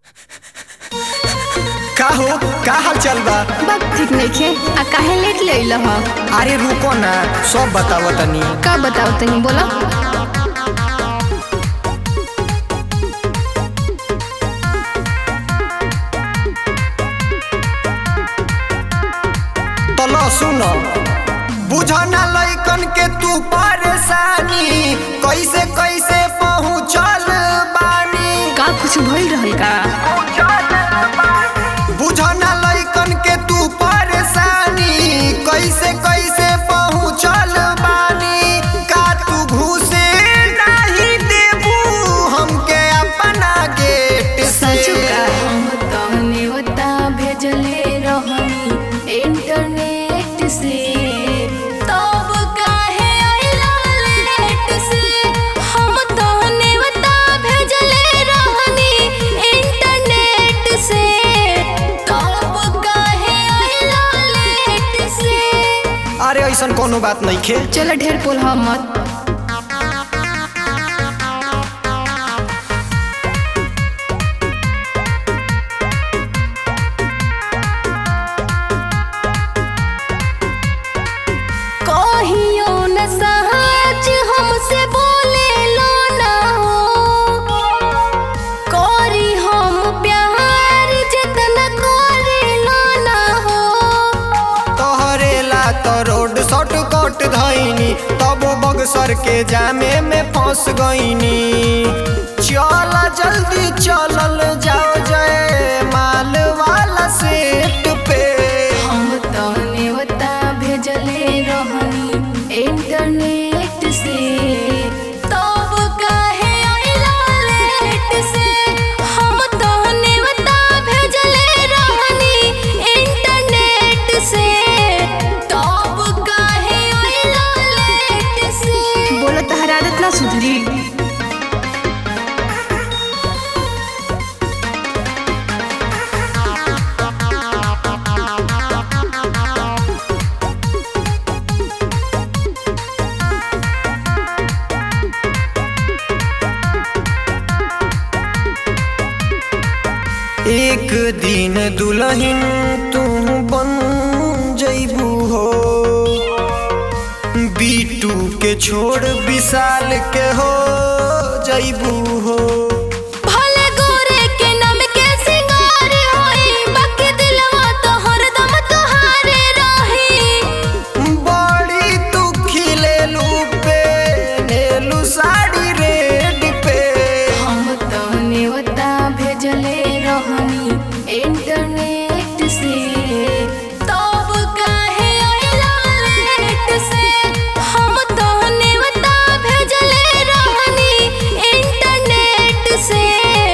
का हो का हाल चल बा बात ठीक नइखे आ काहे लेट ले अइल ह अरे रुको ना सब बताओ तनी का बताओ तनी बोलो तलो सुनो बुझा ना लइकन के तू परेशानी कैसे कैसे पहुँचल बानी का कुछ भइल रहल का बुझा ना लइकन के तू परेशानी कैसे कैसे पहुँचल बानी का तू घुसे नहीं देबू हमके अपना गेट से सच का हम तहने ओता भेजले रहनी इंटरनेट से तब काहे अइला लेट से हम तहने ओता भेजले रहनी इंटरनेट से तब काहे अइला लेट से अरे ऐसन कोनो बात नहीं खे चलो ढेर पोल मत कहियो न सहज हमसे बोले लो ना हो करी हम प्यार जितना करे लो ना हो तोहरे ला तो रोड शॉर्टकट धैनी तब बगसर के जामे में फंस गईनी चल जल्दी चलल जाओ जय माल वाला सेट पे हम तहने ओता भेजले रहनी इंटरनेट से तब काहे अइला लेट से हम तहने ओता भेजले रहनी इंटरनेट से तब काहे अइला लेट से बोलो तहरा आदत ना सुधरी एक दिन दुल्हन तू बन जैबू हो बीटू के छोड़ विशाल के हो जैबू हो भले गोरे के नाम के सिंगार होई बाकी दिलवा तो हरदम तोहारे रही बड़ी तू खिलेलू पे नेलू साड़ी रेड पे हम तहने ओता भेजले रहनी इंटरनेट से तब काहे अइला लेट से हम तहने ओता भेजले रहनी इंटरनेट से